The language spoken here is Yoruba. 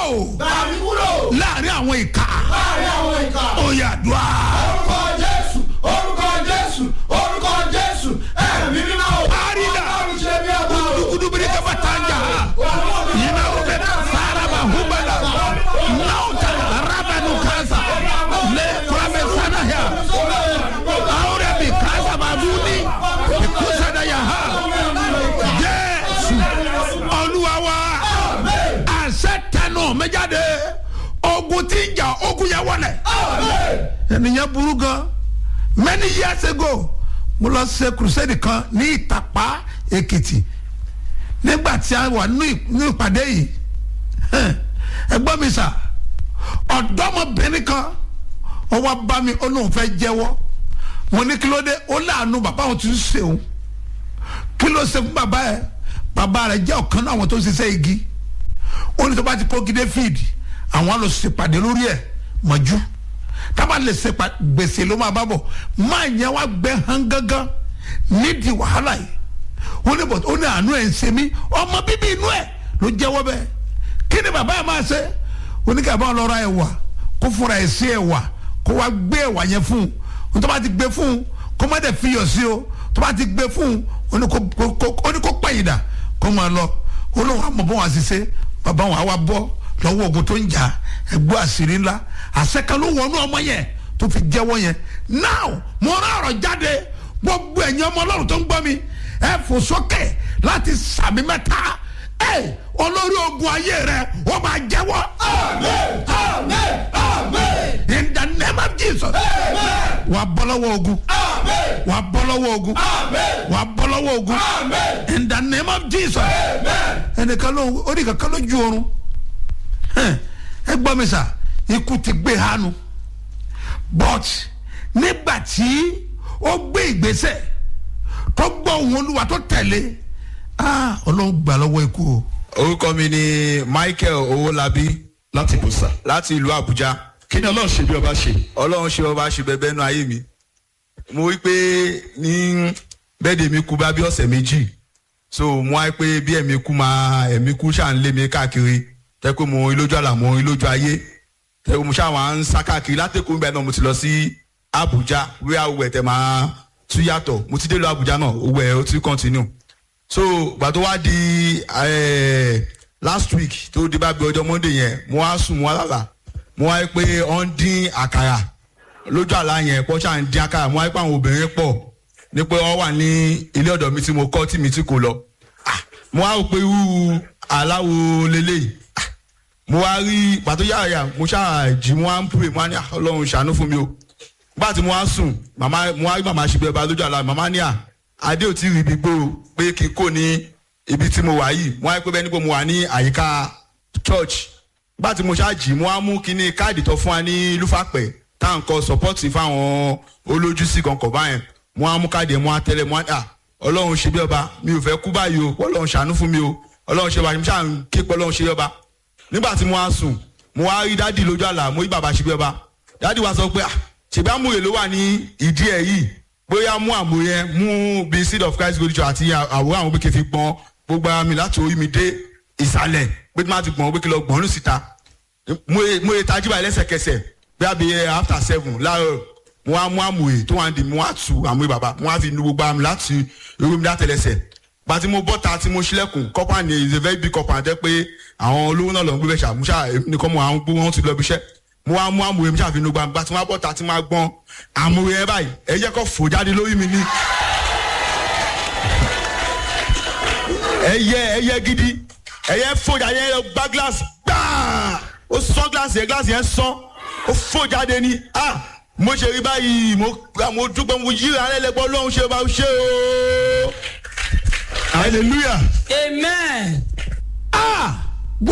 gbà mí kúrò láàrin àwọn ìka láàrin àwọn ìka. ó yà dùá. orúkọ jésù orúkọ jésù orúkọ jésù ẹ̀mí mímọ́ o. Àrídà. ọlọ́run ṣe bí ọba o. dugudubiri kaba tanja yina ube saraba hubala nauta rabanu kaza le kurabe sana ya aure bi kaza babuni ikusa da ya ha jésù olúwa wa àṣẹ tẹnu mi jáde ogun tí ń jà ogun yẹn wọlé ènìyàn burú gan many years ago mo lọ ṣe crusade kan ní ìtàpá èkìtì nígbà tí a wà ní ní ìpàdé yìí ẹgbọ́n mi sà ọ̀dọ́mọbìnrin kan ó wá bá mi ó lóun fẹ́ jẹ́wọ́ mo ní kí ló dé ó láàánú bàbá òun ti ń ṣe òun kí ló ṣe fún bàbá ẹ bàbá rẹ jẹ́ ọ̀kan náà àwọn tó ń ṣiṣẹ́ igi ó ní tó bá ti kó gidé fíìdì àwọn lọ ṣèpàdé lórí ẹ̀ mọ̀jú tábà lè ṣe pa gbèsè ló máa bá bọ̀ máa yẹn wá gbẹ hàn gángan nídìí wàhálà yìí ó ní bọ̀ ó ní àánú ẹ̀ ń ṣe mí ọmọ bíbí inú ẹ̀ ló jẹ́wọ́ bẹ́ẹ̀ kí ni bàbá yẹn máa ṣe ó ní kí àbá ọlọ́ra ẹ̀wà kó fúnra ẹ̀ sí ẹ̀wà kó wá gbé ẹ̀wà yẹn fún un tó bá ti gbé fún un kó má dẹ̀ fi yọ̀ sí o tó bá ti gbé fún un ó ní kó- kó- kó- ó ní kó pẹ̀yìn dà kó máa lọ ó lóun àmọ́ bọ́ wọn àṣìṣe bàbá wọn àwa bọ́ lọ́wọ́ ogun tó ń jà ẹgbẹ́ àṣírí ńlá àṣẹkan ló wọnú ọmọ yẹn tó fi jẹ́wọ́ yẹn now mo rán ọ̀rọ̀ jáde gbogbo ẹ̀yin ọmọ ọlọ́run tó ń gbọ́ mi ẹ fò sókè láti sàmì mẹ́ta ẹ olórí ogun ayé rẹ ó máa jẹ́wọ́ amen amen amen in the name of jesus wà á bọ́ lọ́wọ́ ogun amen wà á bọ́ lọ́wọ́ ogun amen wà á bọ́ lọ́wọ́ ogun amen in the name of jesus amen. ẹnìkan ló ó ní kankan lójú oorun Hẹ́n, ẹ gbọ́ mi sà ikú ti gbé hánu but nígbà tí ó gbé ìgbésẹ̀ tó gbọ́ ohun olúwa tó tẹ̀lé ah ọlọ́run gbà lọ́wọ́ ikú o orúkọ mi ni michael owólabí láti bùsà. láti ìlú àbújá kí ni ọlọ́run ṣe bí ọba ṣe. ọlọ́run ṣe ọba ṣe bẹbẹ nú ayé mi mo rí pé ní bẹ́ẹ̀dẹ̀ mi kú bá bí ọ̀sẹ̀ méjì so mo wá pé bí ẹ̀mí kú máa ẹ̀mí kú ṣáà ń lé mi káàkiri tẹ́ pé mo rí lójú àlà mo rí lójú ayé tẹ́ pé mo ṣáà wá ń sá káàkiri látẹ̀kùn bẹ́ẹ̀ náà mo ti lọ sí àbújá wíwá owó ẹ̀ tẹ́ máa tú yàtọ̀ mo ti dé lọ àbújá náà owó ẹ̀ ó ti continue so gbà tó wá di eh, last week tó di bá bí ọjọ́ monday yẹn mo wá sùn mo wá lálà mo wá rí pé ọ ń dín àkàrà lójú àlá yẹn pọ́ ṣáà ń dín àkàrà mo wá rí pé àwọn obìnrin pọ̀ ní pé wọ́n wà ní ilé ọ̀dọ̀ mi tí mo kọ́ tí mi tí kò lọ Ah, mo wá rò pé irú aláwo leléyìí Ah, mo wá rí pàtó yàrá yà mo ṣáà jí mo wá ń pè mo wá ní "Ah, ọlọ́run ṣàánú fún mi o nígbà tí mo wá sùn màmá mo wá rí màmá ṣe bí ọba lójú àlá màmá ní à adé ò tí ì rí ibi gbòòrò pé kí n kò ní ibi tí mo wà yìí mo wá rí pé bẹ́ẹ̀ níbo mo wà ní àyíká church nígbà tí mo ṣáàjì mo wá mú kíní káàdì tó fún wa ní lúfàpẹ̀ tá à ń kọ sọpọ́tì fáwọn olójú sí kankan báyẹn mo wá mú káàdì ẹ̀ mo wá tẹ́lẹ̀ mo wá à ọlọ́run ṣe bí ọba mi ò fẹ́ kú báyìí o ọlọ́run ṣàánú fún mi o ọlọ́run ṣe báyìí mo ṣáà ń ké pé ọlọ́run ṣe bí ọba nígbà tí mo wá sùn mo wá rí dádì lójú àlá mo rí bàbá ṣe bí ọba dádì wa sọ pé à ṣèbí àmúyẹ ló wà ní ìdí ẹ̀ yìí bóyá mú àmúyẹ mú bí seed of christ gold church àti àwòrán àwọn gbèké fi gbọ́n gbogbo ara mi láti orí mi dé ìsàlẹ̀ pé tí má ti gbọ̀n gbèké lọ gbọ̀n ní síta mo ye mo ye tají báyìí lẹ́sẹ̀kẹsẹ̀ bí a bí after seven láàárọ̀ mo wá mú àmúyẹ tó wà ní di mo wá tu àmúyẹ bàbá mo wá fi nu gbogbo ara mi láti orí mi látẹlẹsẹ̀ gbàtí mo bọ́ta tí mo ṣílẹ̀kùn kọ́pà ni is a very big kọ́pà jẹ́ pé àwọn olówó náà lọ ń gbé bẹ́ẹ̀ ṣàmúṣà èmi nìkan mo àwọn gbówó wọn ti lọ ibi iṣẹ́ mo wá mú àmúyẹ mi ṣàfihàn gbà gbà tí wọ́n bọ́ta tí wọ́n gbọ́n àmúyẹ yẹn báyìí ẹ jẹ́ kó fò jáde lórí mi ní. ẹyẹ ẹyẹ gidi ẹyẹ fò jáde yẹn gbá gíláàsì gbáà ó sán gíláàsì yẹn gíláàsì yẹn sán ó fò jáde ní ah mo ṣe rí báyìí mo mo dúpẹ́ mo yíra alẹ́lẹ́gbọ́ lọ́hún ṣe bá ṣe o hallelujah. amen. ah